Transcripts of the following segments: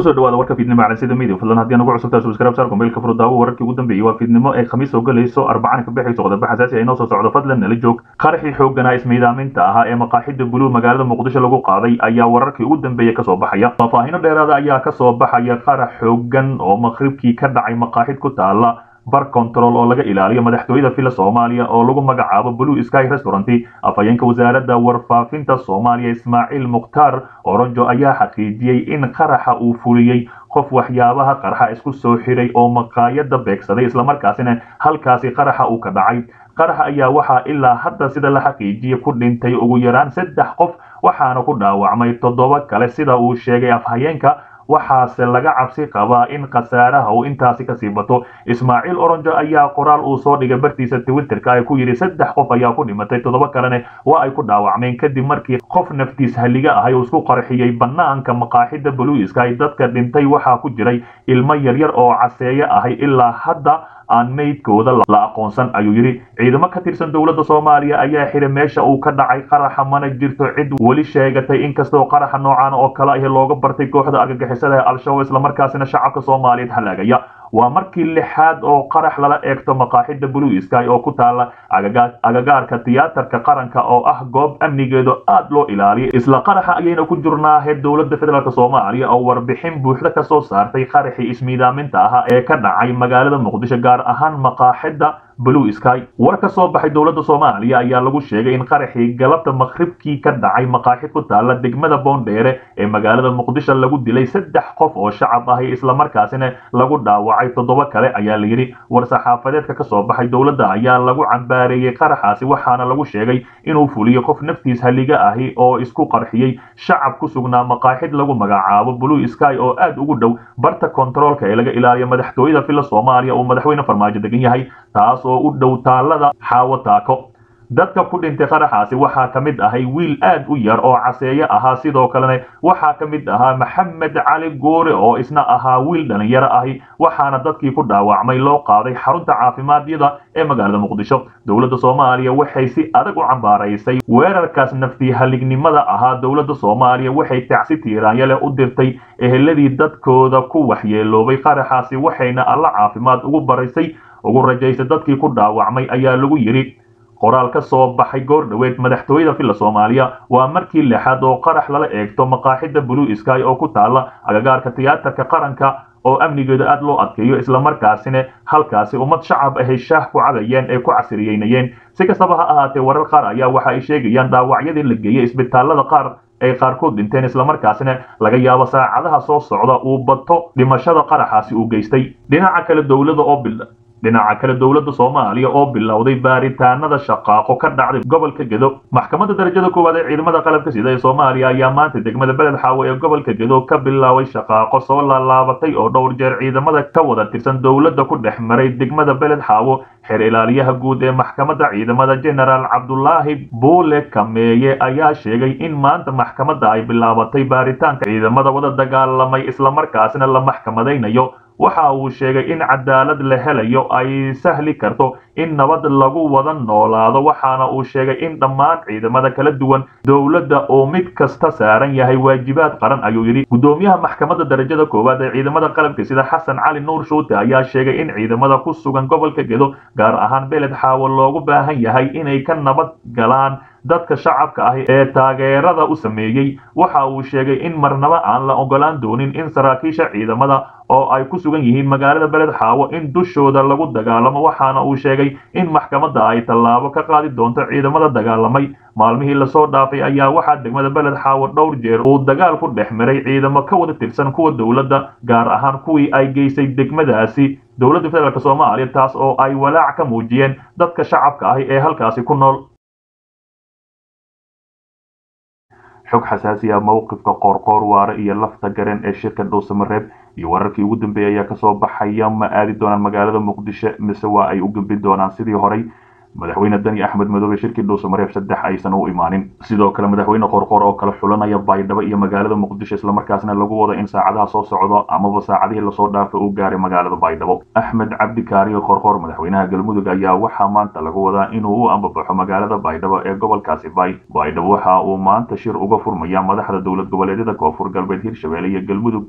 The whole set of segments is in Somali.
kusoo dhawaada warka fiidnimo calansida media fadlan haddii nagu cusubtaa subscribe saar mobilka furo daawo wararkii ugu dambeeyey waa fiidnimo ay khamiis soo galayso arbacana ka bixayso qodobo xasaasi ah inoo soo socdo fadlan nala joog qaraxii xoogganaa ismiidaaminta ahaa ee maqaaxida buluug magaalada muqdisho lagu qaaday ayaa wararkii ugu dambeeyey kasoo baxaya faahfaahino dheeraada ayaa kasoo baxaya qarax xooggan oo maqribkii ka dhacay maqaaxid ku taala bar control oo laga ilaaliyo madaxtooyada fila soomaaliya oo lagu magacaabo blue sky restaurant afhayeenka wasaaradda warfaafinta soomaaliya ismaaciil mukhtaar oronjo ayaa xaqiijiyey in qaraxa uu fuliyey qof waxyaabaha qarxa isku soo xiray oo maqaayada beegsaday islamarkaasina halkaasi qaraxa uu ka dhacay qaraxa ayaa waxaa ilaa hadda sida la xaqiijiyey ku dhintay ugu yaraan saddex qof waxaana ku dhaawacmay toddoba kale sida uu sheegay afhayeenka waxaase laga cabsi qabaa in khasaaraha uu intaasi kasii bato ismaaciil oronjo ayaa qoraal uu soo dhigay bartiisa twitterka ay ku yidhi saddex qof ayaa ku dhimatay toddoba kalene waa ay ku dhaawacmeen kadib markii qof naftiis halliga ahay uu isku qarxiyey banaanka maqaaxida buluiska dadka dhintay waxaa ku jiray ilmo yaryar oo caseeye ahay ilaa hadda aan meydkooda la aqoonsan ayuu yidhi ciidamo ka tirsan dowladda soomaaliya ayaa xiray meesha uu ka dhacay qaraxa mana jirto cid weli sheegatay inkastoo qaraxa noocan oo kale ah looga bartay kooxda argagixisada ee al-shabaab islamarkaasina shacabka soomaaliyeed halaagaya waa markii lixaad oo qarax lala eegto maqaaxida blue sky oo ku taala agagaarka tiyaatarka qaranka oo ah goob amnigeedu aad loo ilaaliyo isla qaraxa ayayna ku jirnaahe dowladda federaalk soomaaliya oo warbixin buuxda ka soo saartay qaraxii ismiidaaminta ahaa ee ka dhacay magaalada muqdisho gaar ahaan maqaaxida blue sky war ka soo baxay dowladda soomaaliya ayaa lagu sheegay in qaraxii galabta maqribkii ka dhacay maqaaxid ku taala degmada boondheere ee magaalada muqdisho lagu dilay saddex qof oo shacab ahi islamarkaasina lagu dhaawacay toddoba kale ayaa layidhi war saxaafadeedka ka soo baxay dowladda ayaa lagu cambaareeyey qaraxaasi waxaana lagu sheegay inuu fuliyo qof naftiis halliga ahi oo isku qarxiyey shacab ku sugnaa maqaaxid lagu magacaabo blue sky oo aad ugu dhow barta kontaroolka ee laga ilaaliyo madaxtooyada fila soomaaliya uu madaxweyne farmaajo degan yahay taas oo u dhow taalada xaawo taako dadka ku dhintay qaraxaasi waxaa ka mid ahay wiil aad u yar oo caseeye ahaa sidoo kalena waxaa ka mid ahaa maxamed cali goore oo isna ahaa wiil dhalinyaro ahi waxaana dadkii ku dhaawacmay loo qaaday xarunta caafimaadiyada ee magaalada muqdisho dowladda soomaaliya waxay si adag u cambaaraysay weerarkaas naftii halignimada ahaa dowladda soomaaliya waxay tacsi tiiraanya leh u dirtay eheladii dadkooda ku waxyeeloobay qaraxaasi waxayna alla caafimaad ugu baraysay ugu rajaysay dadkii ku dhaawacmay ayaa lagu yidhi qoraal ka soo baxay goor dhoweed madaxtooyada filla soomaaliya waa markii lixaad oo qarax lala eegto maqaaxida blue sky oo ku taala agagaarka tiyaatarka qaranka oo amnigeeda aad loo adkeeyo islamarkaasina halkaasi ummad shacab ahay shaah ku cadayeen ee ku casriyeynayeen si kastaba ha ahaatee warar qaar ayaa waxa ay sheegayaan dhaawacyadii la geeyey isbitaalada qaar ay qaarkood dhinteen islamarkaasina laga yaabo saacadaha soo socda uu bato dhimashada qaraxaasi uu geystay dhinaca kale dowlada oo bil dhinaca kale dowladda soomaaliya oo bilowday baaritaanada shaqaaqo ka dhacday gobolka gedo maxkamadda darajada koowaad ee ciidamada qalabka sida ee soomaaliya ayaa maanta degmada beled xaawo ee gobolka gedo ka bilaabay shaqaaqo soo laalaabatay oo dhowr jeer ciidamada ka wada tirsan dowladda ku dhex maray degmada beled xaawo xeer ilaaliyaha guud ee maxkamadda ciidamada genaraal cabdulaahi buule kameeye ayaa sheegay in maanta maxkamadda ay bilaabatay baaritaanka ciidamada wada dagaalamay islamarkaasina la maxkamadaynayo waxa uu sheegay in cadaalad la helayo ay sahli karto in nabad lagu wada noolaado waxaana uu sheegay in dhammaan ciidamada kala duwan dowladda oo mid kasta saaran yahay waajibaad qaran ayuu yidhi guddoomiyaha maxkamadda darajada koowaad ee ciidamada qalabka sida xasan cali nuur shuute ayaa sheegay in ciidamada ku sugan gobolka gedo gaar ahaan beled xaawo loogu baahan yahay inay ka nabad galaan dadka shacabka ah ee taageerada u sameeyey waxa uu sheegay in marnaba aan la ogolaan doonin in saraakiisha ciidamada oo ay ku sugan yihiin magaalada beled xaawo in dushooda lagu dagaalamo waxaana uu sheegay in maxkamadda ay tallaabo ka qaadi doonto ciidamada dagaalamay maalmihii lasoo dhaafay ayaa waxaa degmada beled xaawo dhowr jeer uu dagaal ku dhex maray ciidamo ka wada tirsan kuwa dowladda gaar ahaan kuwii ay geysay degmadaasi dowladda federaalk soomaaliya taas oo ay walaac ka muujiyeen dadka shacabka ahi ee halkaasi ku nool xog xasaasi ah mowqifka qoorqoor waare iyo lafta garan ee shirka dhuusamareeb iyo wararkii ugu dambeeyay ayaa kasoo baxaya ma aadi doonaan magaalada muqdisho mise waa ay u gembin doonaan sidii horey madaxweyne dani axmed madoobe shirkii dhuusamareeb saddex aysan u imaanin sidoo kale madaxweyne qoorqoor oo kale xulanaya baydhabo iyo magaalada muqdisho islamarkaasna lagu wado in saacadaha soo socdo amaba saacadihii lasoo dhaafay uu gaaray magaalada baydhabo axmed cabdi kaariyo qoorqoor madaxweynaha galmudug ayaa waxaa maanta lagu wadaa inuu u ambabaxo magaalada baydhabo ee gobolkaasi bay baydhabo waxa uu maanta shir uga furmaya madaxda dowlad goboleedyada koonfur galbeed hirshabelle iyo galmudug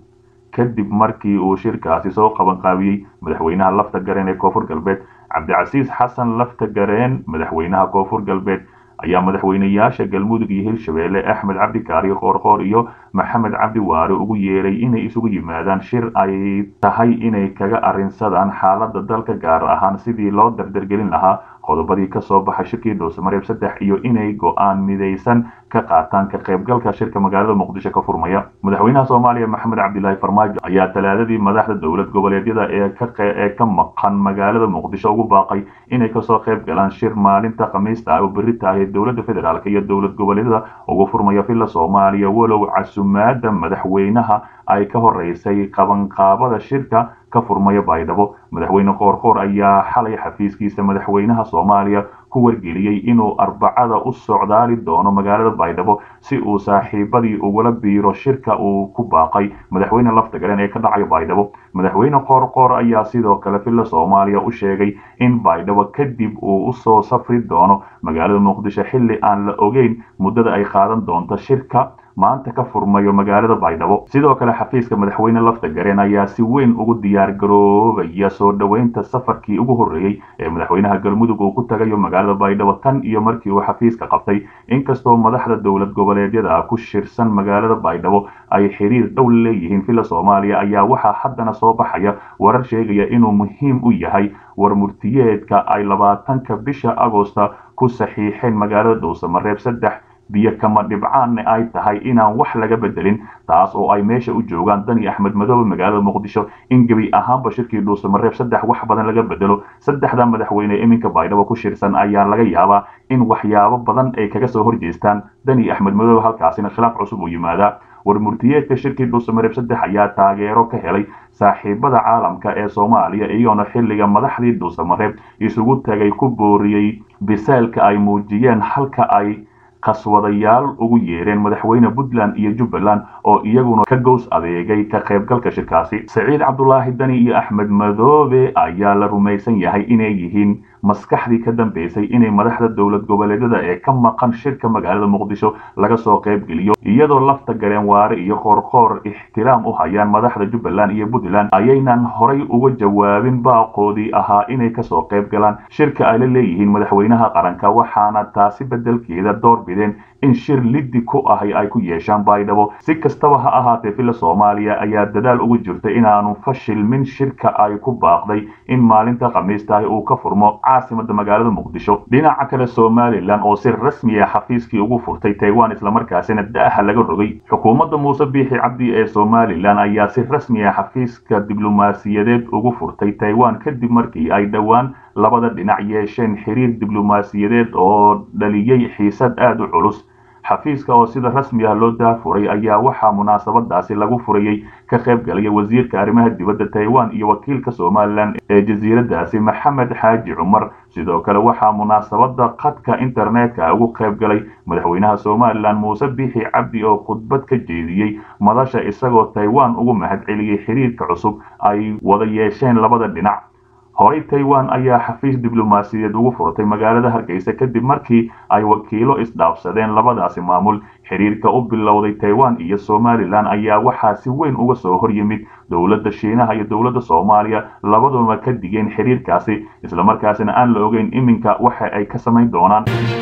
kadib markii uu shirkaasi soo qabanqaabiyey madaxweynaha lafta gareen ee koonfur galbeed cabdicasiis xasan lafta gareen madaxweynaha koonfur galbeed ayaa madaxweyneyaasha galmudug iyo hirshabeelle axmed cabdi kaariyo qoorqoor iyo maxamed cabdi waare ugu yeeray inay isugu yimaadaan shir ay tahay inay kaga arrinsadaan xaaladda dalka gaar ahaan sidii loo dardargelin lahaa qodobadii ka soo baxay shirkii dhuusamareeb saddex iyo inay go-aan midaysan ka qaataan ka qaybgalka shirka magaalada muqdisho ka furmaya madaxweynaha soomaaliya maxamed cabdilaahi farmaajo ayaa talaadadii madaxda dowlad goboleedyada ee ka maqan magaalada muqdisho ugu baaqay inay kasoo qayb galaan shir maalinta khamiista ah oo berri tahay dowladda federaalk iyo dowlad goboleedyada ugu furmaya villa soomaaliya walow casumaada madaxweynaha ay ka horeysay qabanqaabada shirka ka furmaya baydhabo madaxweyne qoorqoor ayaa xalay xafiiskiisa madaxweynaha soomaaliya ku wargeliyey inuu arbacada u socdaali doono magaalada baydhabo si uu saaxiibadii ugula biiro shirka uu ku baaqay madaxweyne lafta galeen ee ka dhacayo baydhabo madaxweyne qoorqoor ayaa sidoo kale villa soomaaliya u sheegay in baydhabo kadib uu usoo safri doono magaalada muqdisho xilli aan la ogeyn muddada ay qaadan doonto shirka maanta ka furmayo magaalada baydhabo sidoo kale xafiiska madaxweyne lafta gareen ayaa si weyn ugu diyaar garoobaya soo dhoweynta safarkii ugu horreeyey ee madaxweynaha galmudug uu ku tagayo magaalada baydhabo tan iyo markii uu xafiiska qabtay inkastoo madaxda dowlad goboleedyada ku shirsan magaalada baydhabo ay xiriir dhow leeyihiin villa soomaaliya ayaa waxaa haddana soo baxaya warar sheegaya inuu muhiim u yahay war murtiyeedka ay labaatanka bisha agosta ku saxiixeen magaalada dhuusamareeb saddex biyo kama dhibcaanne ay tahay inaan wax laga bedelin taas oo ay meesha u joogaan dani axmed madoobe magaalada muqdisho in gebi ahaanba shirkii dhuusamareeb saddex wax badan laga bedelo saddexda madaxweyne iminka baydhabo ku shirsan ayaa laga yaabaa in waxyaabo badan ay kaga soo horjeestaan dani axmed madoobe halkaasina khilaaf cusub uu yimaadaa war murtiyeedka shirkii dhuusamareeb saddex ayaa taageero ka helay saaxiibada caalamka ee soomaaliya iyagoona xilliga madaxdii dhuusamareeb isugu tagay ku booriyey bisaalka ay muujiyeen halka ay qaswadayaal ugu yeereen madaxweyne puntland iyo jubbaland oo iyaguna ka gows adeegay ka qaybgalka shirkaasi saciid cabdulaahi dani iyo axmed madoobe ayaa la rumaysan yahay inay yihiin maskaxdii ka dambeysay inay madaxda dowlad goboleedyada ee ka maqan shirka magaalada muqdisho laga soo qaybgeliyo iyadoo lafta gareen waare iyo qoorqoor ixtiraam u hayaan madaxda jubbaland iyo puntland ayaynan horay uga jawaabin baaqoodii ahaa inay kasoo qayb galaan shirka ay la leeyihiin madaxweynaha qaranka waxaana taasi bedelkeeda door bideen in shir liddi ku ahay ay ku yeeshaan baydhabo si kastaba ha ahaatee villa soomaaliya ayaa dadaal ugu jirta inaanu fashilmin shirka ay ku baaqday in maalinta khamiistahi uu ka furmo caasimada magaalada muqdisho dhinaca kale somalilan oo si rasmi ah xafiiskii ugu furtay taiwan islamarkaasina da'aha laga rogay xukuumadda muuse biixi cabdi ee somalilan ayaa si rasmi ah xafiiska diblomaasiyadeed ugu furtay taiwan kadib markii ay dhowaan labada dhinac yeesheen xiriir diblomaasiyadeed oo dhaliyey xiisad aada u culus xafiiska oo sida rasmi ah loo daafuray ayaa waxaa munaasabadaasi lagu furayey ka qayb galaya wasiirka arrimaha dibadda taiwan iyo wakiilka somalilan ee jasiiradaasi maxamed xaaji cumar sidoo kale waxaa munaasabada khadka internetka ugu qayb galay madaxweynaha somalilan muuse biixi cabdi oo khudbad ka jeediyey madasha isagoo taiwan ugu mahadceliyey xiriirka cusub ay wada yeesheen labada dhinac horey taiwan ayaa xafiis diblomaasiyadeed ugu furtay magaalada hargeysa kadib markii ay wakiilo isdhaafsadeen labadaasi maamul xiriirka u bilowday taiwan iyo somalilan ayaa waxaa si weyn uga soo hor yimid dowladda shiinaha iyo dowladda soomaaliya labaduba ka digeen xiriirkaasi islamarkaasina aan la ogeyn iminka waxa ay ka samayn doonaan